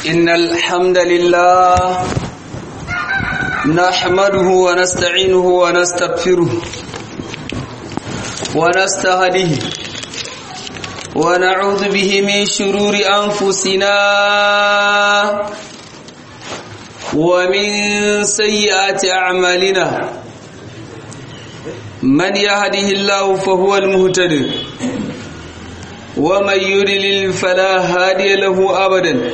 إن الحمد لله نحمده ونستعينه ونستغفره ونستهديه ونعوذ به من شرور أنفسنا ومن سيئات أعمالنا من يهده الله فهو المهتد ومن يضلل فلا هادي له أبدا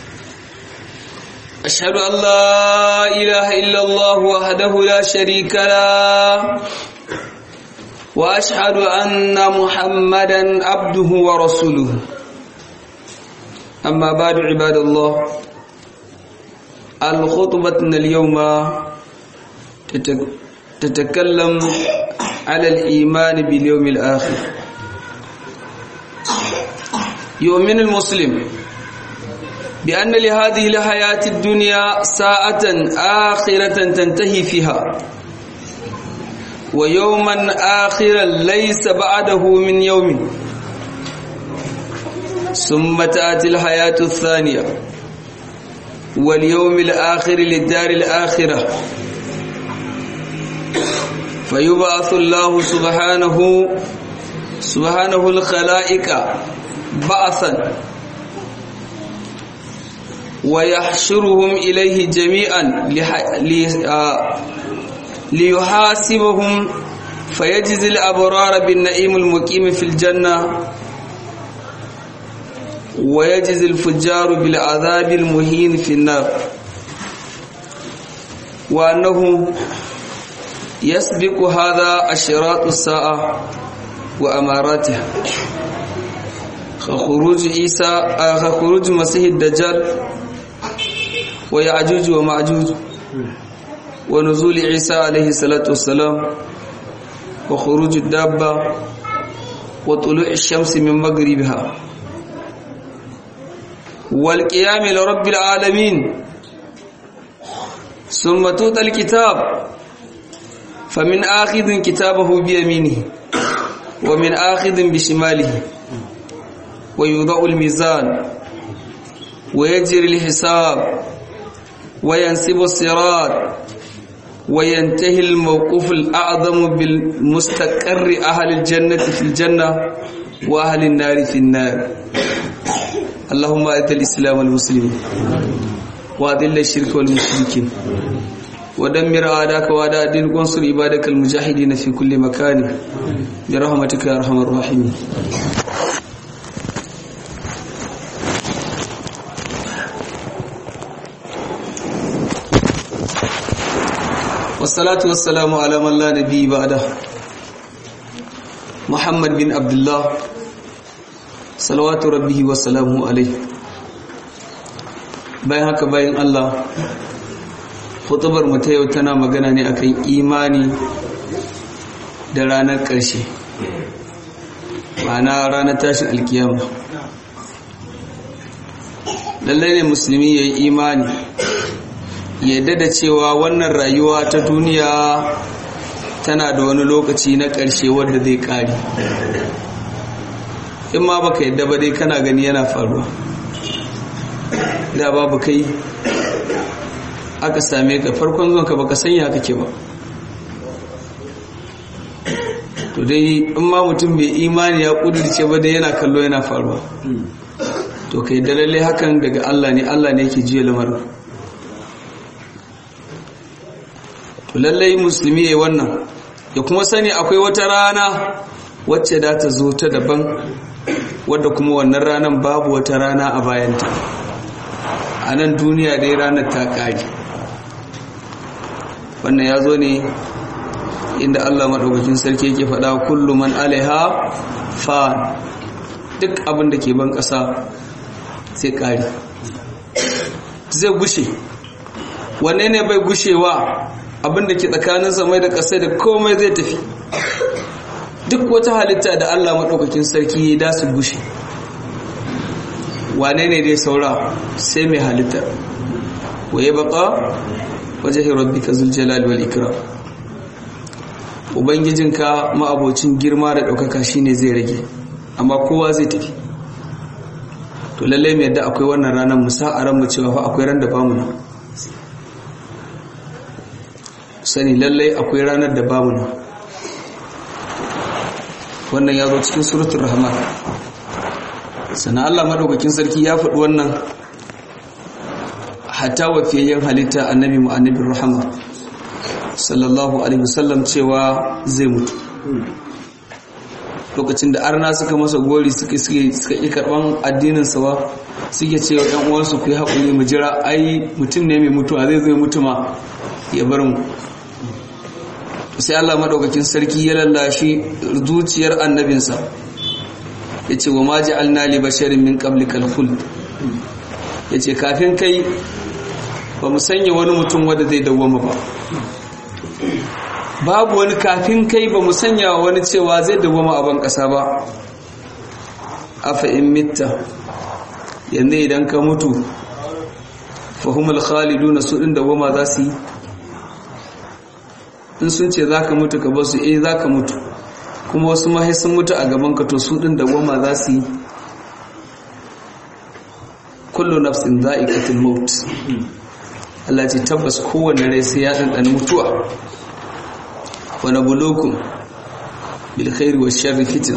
أشهد أن لا إله إلا الله وحده لا شريك له وأشهد أن محمدا عبده ورسوله أما بعد عباد الله الخطبة اليوم تتكلم على الإيمان باليوم الآخر يؤمن المسلم بأن لهذه الحياة الدنيا ساعة آخرة تنتهي فيها ويوما آخرا ليس بعده من يوم ثم تأتي الحياة الثانية واليوم الآخر للدار الآخرة فيبعث الله سبحانه سبحانه الخلائق بعثا ويحشرهم إليه جميعا ليحاسبهم فيجزي الأبرار بالنعيم المقيم في الجنة ويجزي الفجار بالعذاب المهين في النار وأنه يسبق هذا أشراط الساعة وأماراتها خروج عيسى خروج مسيح الدجال ويعجوج ومعجوج ونزول عيسى عليه الصلاة والسلام وخروج الدابة وطلوع الشمس من مغربها والقيام لرب العالمين ثم توطى الكتاب فمن آخذ كتابه بيمينه ومن آخذ بشماله ويوضع الميزان ويجري الحساب وينسب الصراط وينتهي الموقوف الأعظم بالمستقر أهل الجنة في الجنة وأهل النار في النار اللهم أعز الإسلام والمسلمين وأذل الشرك والمشركين ودمر أعداءك وأعداء الدين وانصر عبادك المجاهدين في كل مكان برحمتك يا أرحم الراحمين والصلاة والسلام على من لا نبي بعده محمد بن عبد الله صلوات ربه وسلامه عليه bayan haka bayan Allah hutubar mu ta yau tana magana ne akan imani da ranar ƙarshe ma'ana ranar tashin alkiyama lallai ne musulmi ya yi imani yadda da cewa wannan rayuwa ta duniya tana da wani lokaci na ƙarshe wadda zai ƙari in ma baka yadda ba dai kana gani yana faruwa da babu kai aka same ka farkon zuwanka baka sanya kake ba to dai in ma mutum bai imani ya ƙudurce ba dai yana kallo yana faruwa to kai da lalle hakan daga Allah ne Allah ne yake jiya lamarin to lallai musulmi ya wannan ya kuma sani akwai wata rana wacce da ta zo ta daban wadda kuma wannan ranar babu wata rana a bayanta a nan duniya dai ranar ta ƙari wannan ya zo ne inda allah maɗaukakin sarki yake faɗa kullum man alaiha fa duk abin da ke ban ƙasa sai ƙari zai gushe wanne ne bai gushewa abinda ke tsakanin samai da ƙasai da komai zai tafi duk wata halitta da Allah maɗaukakin sarki ya da su gushe wane ne dai saura sai mai halitta waye baka waje rabbika zul jalal wal ikram ubangijinka ma'abocin girma da ɗaukaka shine zai rage amma kowa zai tafi to lallai mai yadda akwai wannan ranar musa a ranmu cewa fa akwai ran da bamu nan sani lallai akwai ranar da bamu nan wannan ya zo cikin suratul rahman sannan Allah madaukakin sarki ya faɗi wannan hatta wafiyayyen halitta annabi mu annabin rahama sallallahu alaihi wasallam cewa zai mutu lokacin da arna suka masa gori suka suka yi karban addinin sawa suke cewa ɗan uwansu ku yi haƙuri mu jira ai mutum ne mai mutuwa zai zai mutuma ya bar mu sai Allah madaukakin sarki ya lallashi zuciyar annabinsa ya ce wa maji alna li basharin min qablikal khuld ya ce kafin kai ba mu sanya wani mutum wanda zai dawwama ba babu wani kafin kai ba mu sanya wani cewa zai dawwama a ban ƙasa ba afa in mitta yanzu idan ka mutu fahimul khaliduna su ɗin dawwama za su yi in sun ce za ka mutu ka basu eh za ka mutu kuma wasu mahi sun mutu a gaban ka to su ɗin dawwama za su yi kullu nafsin za'iqatul maut Allah ce tabbas kowanne rai sai ya ɗanɗana mutuwa wa nabulukum bil khairi wash sharri fitna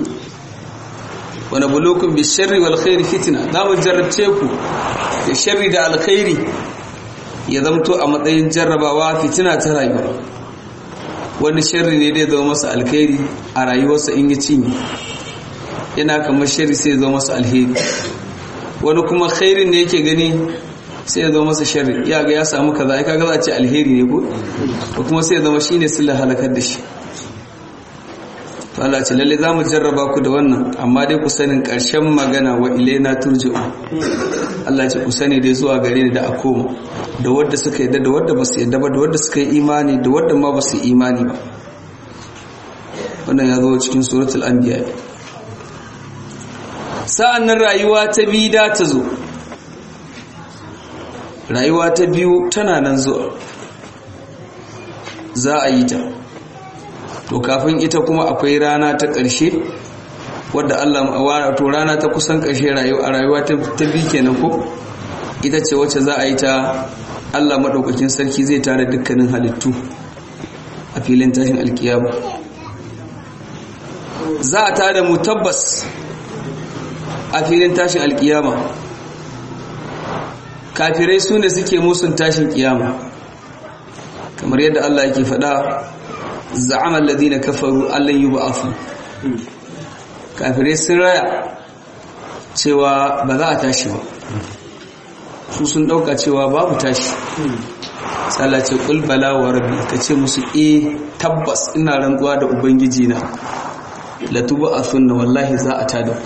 wa nabulukum bil sharri wal khairi fitna za mu jarrabce ku da sharri da alkhairi ya zamto a matsayin jarrabawa fitina ta rayuwa wani sharri ne zai zama masa alkhairi a rayuwarsa in ya cinye yana kamar sharri sai ya zama masa alheri wani kuma khairin ne yake gani sai ya zama masa sharri ya ga ya samu kaza ai kaga za a ce alheri ne ko ko kuma sai ya zama shine sillar halakar da shi to Allah ce lalle zamu jarraba ku da wannan amma dai ku sanin karshen magana wa ilaina turji'u Allah ce ku sani dai zuwa gare ni da a koma da wanda suka yadda da wanda ba su yadda ba da wanda suka yi imani da wanda ma ba su yi imani ba wannan ya zo cikin suratul anbiya sa'an nan rayuwa ta biyu da ta zo rayuwa ta biyu tana nan zuwa za a yi ta to kafin ita kuma akwai rana ta ƙarshe wadda Allah to rana ta kusan ƙarshe a rayuwa ta biyu kenan ko ita ce wacce za a yi ta Allah maɗaukakin sarki zai tare dukkanin halittu a filin tashin alkiyama za a tada mu tabbas a filin tashin alkiyama kafirai su ne suke musun tashin kiyama kamar yadda Allah yake faɗa za'ama alladhina kafaru allan yub'athu kafirai sun raya cewa ba za a tashi ba su sun dauka cewa babu tashi Allah ce qul bala wa rabbi kace musu eh tabbas ina rantsuwa da ubangiji na la tub'athunna wallahi za a tada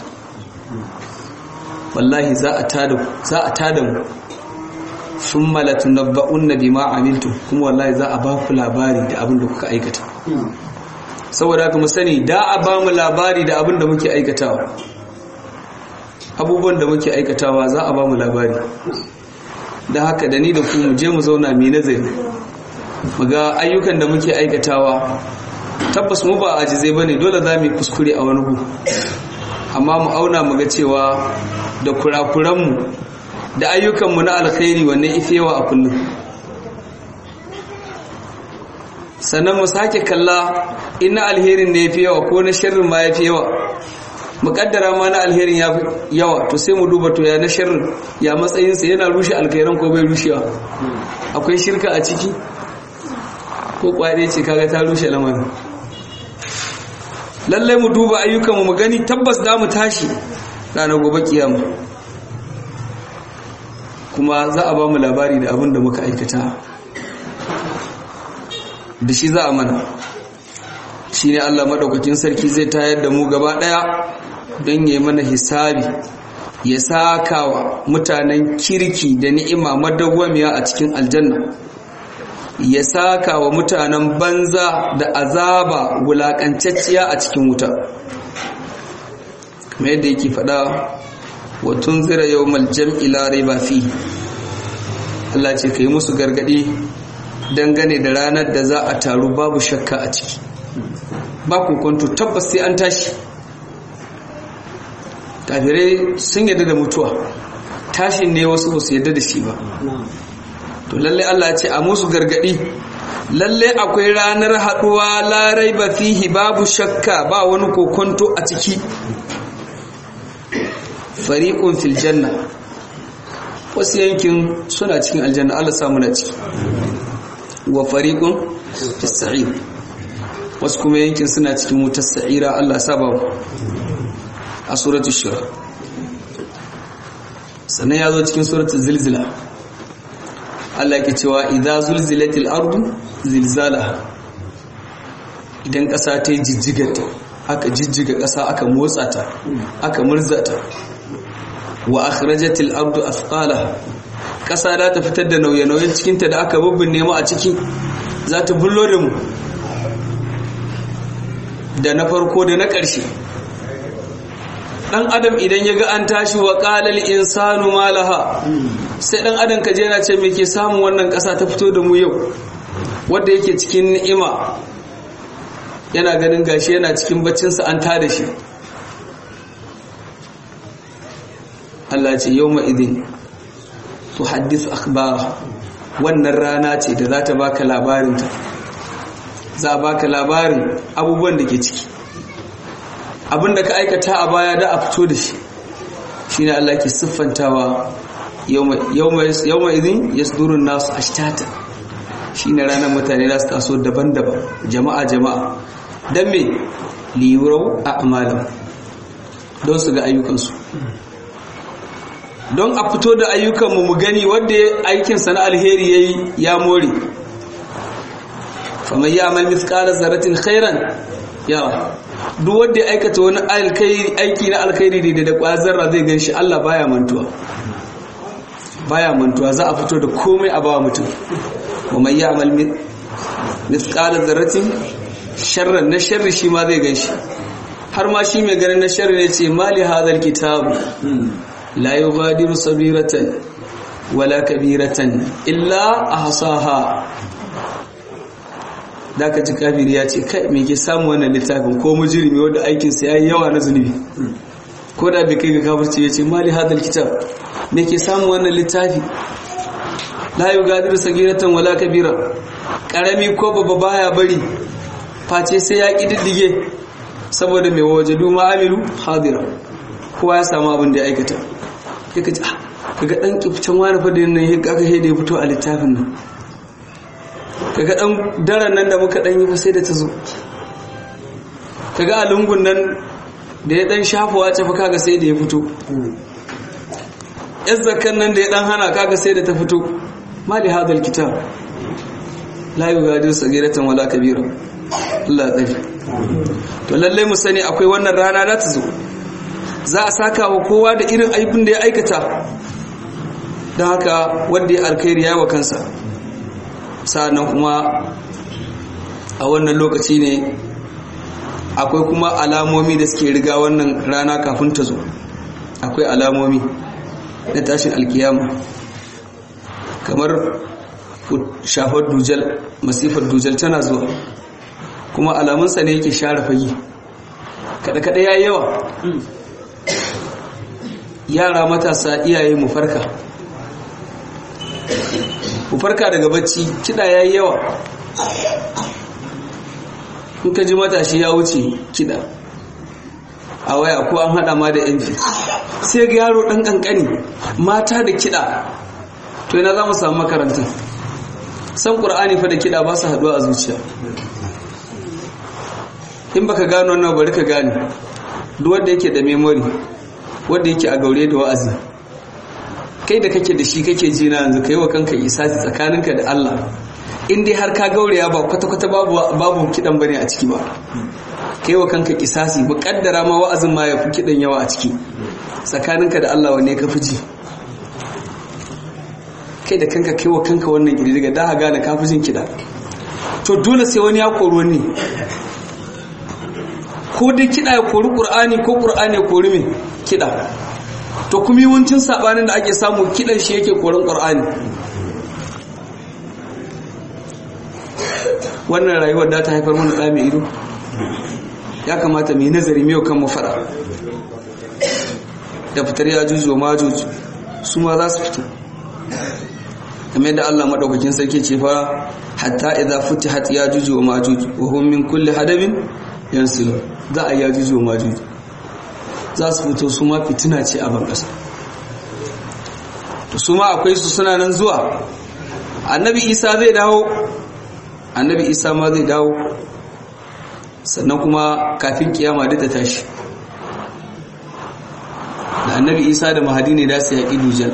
wallahi za a tada za a tada mu thumma latunabba'unna bima amiltum kuma wallahi za a ba ku labari da abin da kuka aikata saboda haka mu sani da a ba mu labari da abin da muke aikatawa abubuwan da muke aikatawa za a ba mu labari da haka da ni da ku mu je mu zauna mai nazari mu ga ayyukan da muke aikatawa tabbas mu ba ajizai bane dole za mu yi kuskure a wani gu amma mu auna mu ga cewa da kurakuranmu da ayyukanmu na alkhairi wanne ifewa a kullum sannan mu sake kalla ina alherin ne yafi yawa ko na sharrin ma yafi yawa muƙaddara ma na alherin ya yawa to sai mu duba to ya na sharrin ya matsayinsa yana rushe alkhairan ko bai rushewa akwai shirka a ciki ko kwade ce kaga ta rushe lamarin lallai mu duba ayyukanmu mu gani tabbas da mu tashi ranar gobe kiyama kuma za a ba mu labari da abin da muka aikata da shi za a mana shi ne allah maɗaukakin sarki zai tayar da mu gaba ɗaya don ya mana hisabi ya saka wa mutanen kirki da ni'ima madawwamiya a cikin aljanna ya saka wa mutanen banza da azaba wulaƙancacciya a cikin wuta kamar yadda yake faɗa wa tunzira yawmal jam'i la raiba fi Allah ce kai musu gargadi dangane da ranar da za a taru babu shakka a ciki ba ku kwanto tabbas sai an tashi kafirai sun yadda da mutuwa tashin ne wasu ba su yadda da shi ba to lalle Allah ce a musu gargadi lalle akwai ranar haduwa larai ba fihi babu shakka ba wani kokonto a ciki fariqun fil janna wasu yankin suna cikin aljanna Allah samu na ciki wa fariqun fis sa'ir wasu kuma yankin suna cikin wutar sa'ira Allah saba a suratul shura sannan ya zo cikin suratul zilzila Allah ke cewa idza zulzilatil ardu zilzalaha idan ƙasa ta yi jijjigata aka jijjiga ƙasa aka motsa ta aka murza ta wa akhrajatil ardu athqalaha ƙasa za ta fitar da nauye-nauyen cikinta da aka bubbin mu a ciki za ta bullo da mu da na farko da na ƙarshe dan adam idan ya ga an tashi wa qalal insanu malaha sai dan adam kaje yana ce me ke samun wannan ƙasa ta fito da mu yau wanda yake cikin ni'ima yana ganin gashi yana cikin baccinsa an tada shi Allah ce yawma idin tuhaddithu akhbara wannan rana ce da za ta baka labarin ta za a baka labarin abubuwan da ke ciki abin da ka aikata a baya da a fito da shi shine Allah ke siffantawa yawma idin yasdurun nasu ashtata shine ranar mutane za su taso daban-daban jama'a jama'a don me liyurau a amalin don su ga ayyukansu don a fito da ayyukanmu mu gani wadda aikinsa na alheri ya yi ya more famar yi amal miskalar zaratin khairan yawa duk wadda ya aikata wani aiki na alkhairi da da kwazarra zai gan shi allah baya mantuwa baya mantuwa za a fito da komai a bawa mutum wa yi amal miskalar zaratin sharran na sharri shi ma zai gan shi har ma shi mai ganin na sharri ne ce mali hadar kitabu la yughadiru sabiratan wala kabiratan illa ahsaha ka ji kafiri ya ce kai me ke samu wannan littafin ko mujrimi wanda aikin sa yayi yawa na zunubi ko da bai kai ga kafirci ya ce mali hadal kitab me ke samu wannan littafi la yughadiru sagiratan wala kabira karami ko babba baya bari face sai ya kididdige saboda mai wajadu ma'amilu hadira kowa ya samu abin da ya aikata ya kaji ah kaga dan kifcin wani fa da nan ya kaka sai da ya fito a littafin nan kaga dan daren nan da muka dan yi fa sai da ta zo kaga a lungun nan da ya dan shafa wace fa kaga sai da ya fito yan zakkan nan da ya dan hana kaga sai da ta fito ma li hadal kitab la yughadiru sagiratan wala kabira Allah tsari to lallai mu sani akwai wannan rana za ta zo za a saka wa kowa da irin aibin da ya aikata don haka wanda ya alkhairi ya wa kansa sa'annan kuma a wannan lokaci ne akwai kuma alamomi da suke riga wannan rana kafin ta zo akwai alamomi na tashin alkiyama kamar shafar dujal masifar dujal tana zuwa kuma alamunsa ne yake share fagi kada-kada ya yawa yara matasa iyaye mu farka mu farka daga bacci kiɗa ya yi yawa in ka ji matashi ya wuce kiɗa a waya ko an haɗa ma da yanfi sai ga yaro ɗan ƙanƙani mata da kiɗa to yana za mu samu makarantun san ƙur'ani fa da kiɗa ba su haɗuwa a zuciya in baka gano wannan bari ka gane duk wanda yake da memory wanda yake a gaure da wa'azi kai da kake da shi kake ji na yanzu kai wa kanka isasi tsakaninka da Allah in dai har ka gauraya ba kwata kwata babu babu kidan bane a ciki ba kai wa kanka kisasi muƙaddara ma wa'azin ma yafi kidan yawa a ciki tsakaninka da Allah wanne ka fi ji kai da kanka kai wa kanka wannan girgiga da ha gane ka fi jin kida to dole sai wani ya koro ne ko dai kiɗa ya kori ƙur'ani ko ƙur'ani ya kori mai kiɗa to kuma yawancin saɓanin da ake samu kiɗan shi yake korin ƙur'ani wannan rayuwar da ta haifar mana ɗa mai ido ya kamata mai nazari mai kan faɗa da fitar ya juju wa majuju su ma za su fito kamar yadda Allah madaukakin sarki ce fa hatta idza futihat ya juju wa majuju wa hum min kulli hadabin yansilu za a ya juju wa majuju za su fito su ma fitina ce a ban kasa to su ma akwai su suna nan zuwa annabi isa zai dawo annabi isa ma zai dawo sannan kuma kafin kiyama duk ta tashi da annabi isa da mahadi ne da su yaƙi dujal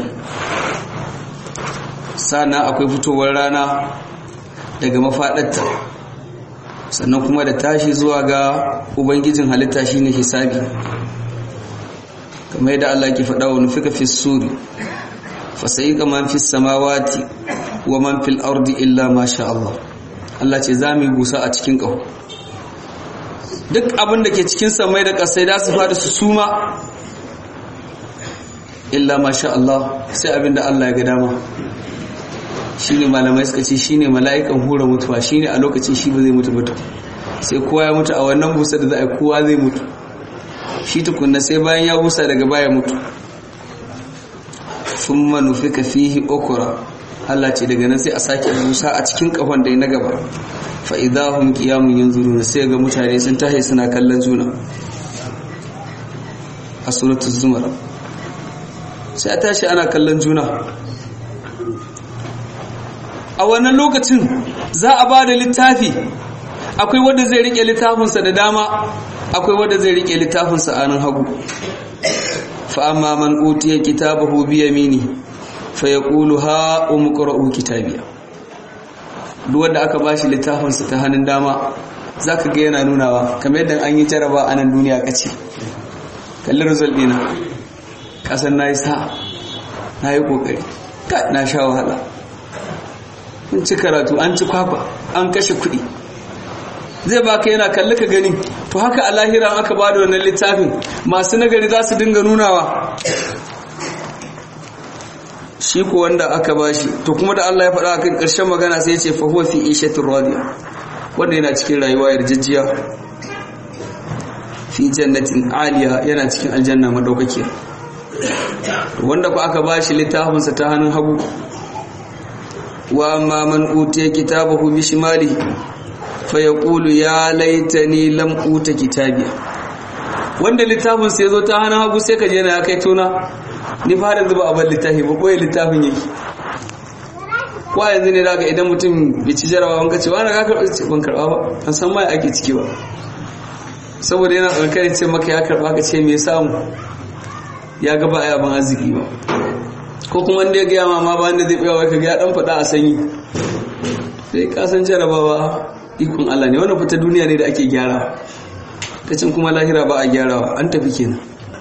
sannan akwai fitowar rana daga mafaɗarta sannan kuma da tashi zuwa ga ubangijin halitta shine hisabi kamar yadda Allah ke faɗa wa nufika fi suri fasayiqa man fi samawati wa man fil ardi illa ma sha Allah Allah ce za mu busa a cikin ƙaho duk abin da ke cikin samai da ƙasai da su fada su suma illa ma sha Allah sai abin da Allah ya ga dama shine malamai suka ce shine mala'ikan hura mutuwa shine a lokacin shi ba zai mutu mutu sai kowa ya mutu a wannan busa da za a kowa zai mutu shi tukunna sai bayan ya busa daga baya mutu thumma nufika fihi ukra Allah ce daga nan sai a sake busa a cikin kafan da na gaba fa idahum qiyamun yanzuruna sai ga mutane sun tashi suna kallon juna a suratul zumar sai a tashi ana kallon juna a wannan lokacin za a ba da littafi akwai wanda zai rike littafinsa da dama akwai wanda zai rike littafinsa a nan hagu fa'amma man utiya kitabahu bi yamini fa yaqulu ha umqra'u kitabiya duk wanda aka bashi littafinsa ta hannun dama zaka ga yana nunawa kamar yadda an yi jaraba a nan duniya kace kalli result dina kasan nayi sa nayi kokari ka na sha wahala an ci karatu an ci kwakwa an kashe kuɗi zai baka yana kalli ka gani to haka a lahira aka ba da wannan littafin masu nagari za su dinga nunawa shi ko wanda aka ba shi to kuma da Allah ya faɗa a kan ƙarshen magana sai ya ce fa huwa fi ishatin radiya wanda yana cikin rayuwa yarjejjiya fi jannatin aliya yana cikin aljanna madaukakiya wanda ku aka ba shi littafinsa ta hannun hagu wa amma man utiya kitabahu bi shimali fa yaqulu ya laitani lam uta kitabiya wanda littafin sai zo ta hannun hagu sai ka je na kai tona ni fa da zuba abin littafi ba koyi littafin yake ko yanzu ne daga idan mutum bai ci jarabawa wanka ce wani ka karɓa ce ban karɓa ba an san mai ake ciki ba saboda yana tsankanin ce maka ya karɓa ka ce me samu ya gaba a yaban arziki ba ko kuma wanda ya gaya ma ba wanda zai ɓewa ka ga dan faɗa a sanyi sai ka san jarabawa ikon Allah ne wannan fita duniya ne da ake gyara ta cin kuma lahira ba a gyarawa an tafi kenan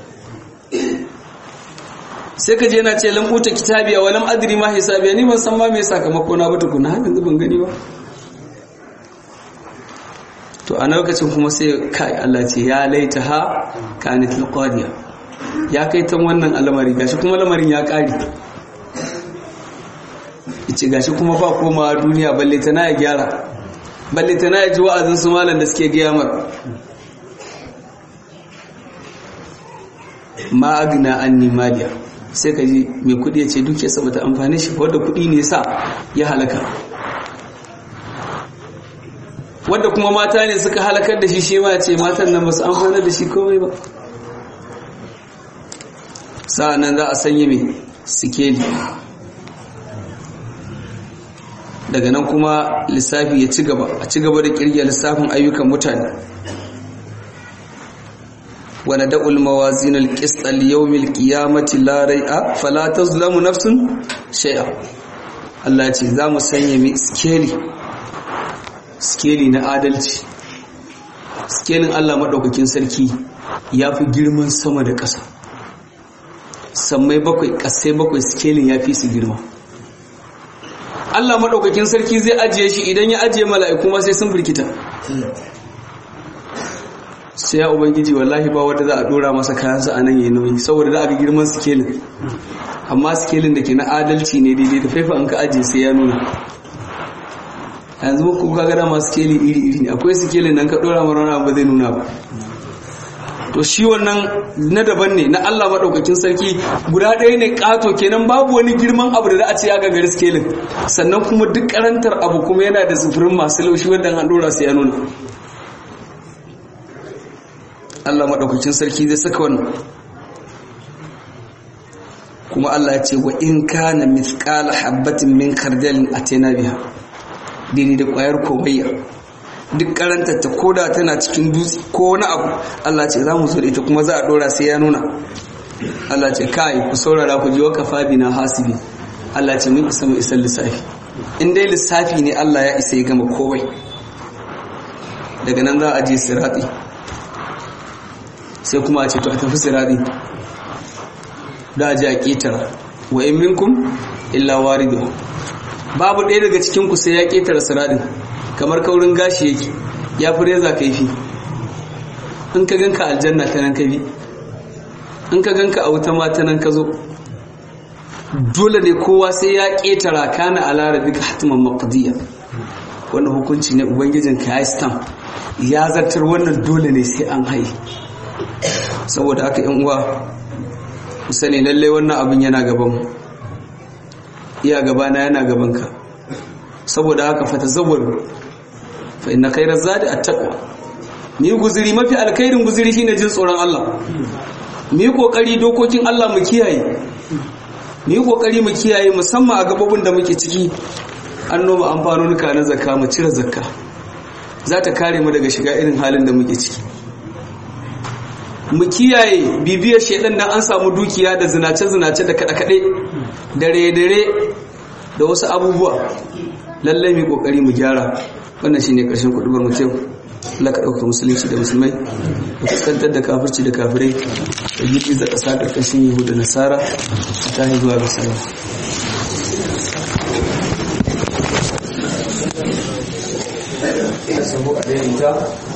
sai ka je yana ce lam uta kitabiya wa lam adri ma hisabiya ni ban san ma me sakamako na ba tukuna har yanzu ban gani ba to a lokacin kuma sai kai Allah ce ya laita ha kanat alqadiya ya kai tan wannan al'amari gashi kuma lamarin ya kare yace gashi kuma ba komawa duniya balle tana ya gyara balle tana ya ji wa'azin su malam da suke gaya mar ma agna anni maliya sai ka ji mai kudi ya ce duke sa bata amfani shi wadda kudi ne sa ya halaka wadda kuma mata ne suka halakar da shi shi ma ce matan nan ba su amfana da shi komai ba sa'annan za a sanya mai sikeli daga nan kuma lissafi ya ci gaba a ci gaba da kirgiya lissafin ayyukan mutane وندع الموازين القسط ليوم القيامة لا ريء فلا تظلم نفس شيئا Allah ce za mu sanya mai skeli skeli na adalci skelin Allah maɗaukakin sarki ya fi girman sama da ƙasa sammai bakwai ƙasai bakwai skelin ya fi su girma Allah maɗaukakin sarki zai ajiye shi idan ya ajiye mala'iku ma sai sun birkita sai ya ubangiji wallahi ba wanda za a dora masa kayansa a nan yayi nauyi saboda da aka girman sikelin amma sikelin da ke na adalci ne daidai da faifa an ka ajiye sai ya nuna yanzu ku ka gada masu sikeli iri iri ne akwai sikelin nan ka dora mara wani ba zai nuna ba to shi wannan na daban ne na Allah maɗaukakin sarki guda ɗaya ne ƙato kenan babu wani girman abu da za a ce ya gagari skelin sannan kuma duk karantar abu kuma yana da sufurin masu laushi wanda an ɗora sai ya nuna Allah maɗaukakin sarki zai saka wannan kuma Allah ya ce wa in kana mithqala habatin min khardalin atena biha dini da ƙwayar komayya duk karantar ta koda tana cikin dutse ko wani abu Allah ce za mu zo da ita kuma za a dora sai ya nuna Allah ce kai ku saurara ku ji wa kafa bina hasibi Allah ce mun isa mu isa lissafi in dai lissafi ne Allah ya isa ya gama komai daga nan za a je sirati sai kuma a ce to a tafi sirati da a je a ƙetara wa in minkum illa waridu babu ɗaya daga cikin ku sai ya ƙetara siratin kamar kaurin gashi yake ya fi reza kaifi in ka ganka aljanna ta nan ka bi in ka ganka a wuta ma ta nan ka zo dole ne kowa sai ya ƙetara kana alara duka hatiman maqdiya wannan hukunci ne ubangijin ka ya stamp ya zartar wannan dole ne sai an haye saboda haka yan uwa ku sani lallai wannan abin yana gaban iya gabana yana gaban ka saboda haka fata zawwaru fa inna khayra zadi at-taqwa ni guzuri mafi alkhairin guzuri shine jin tsoron Allah mu yi kokari dokokin Allah mu kiyaye mu yi kokari mu kiyaye musamman a gabobin da muke ciki an noma amfanonuka na zakka mu cire zakka za ta kare mu daga shiga irin halin da muke ciki mu kiyaye bibiyar shaidan dan an samu dukiya da zinace-zinace da kaɗe-kaɗe dare-dare da wasu abubuwa lallai mu kokari mu gyara wannan shine karshen kudubar mu kyau Allah ka dauka musulunci da musulmai da fuskantar da kafirci da kafirai da gidi da ƙasa ƙarƙashin yahudu da nasara ta zuwa ga sama sabo a daidaita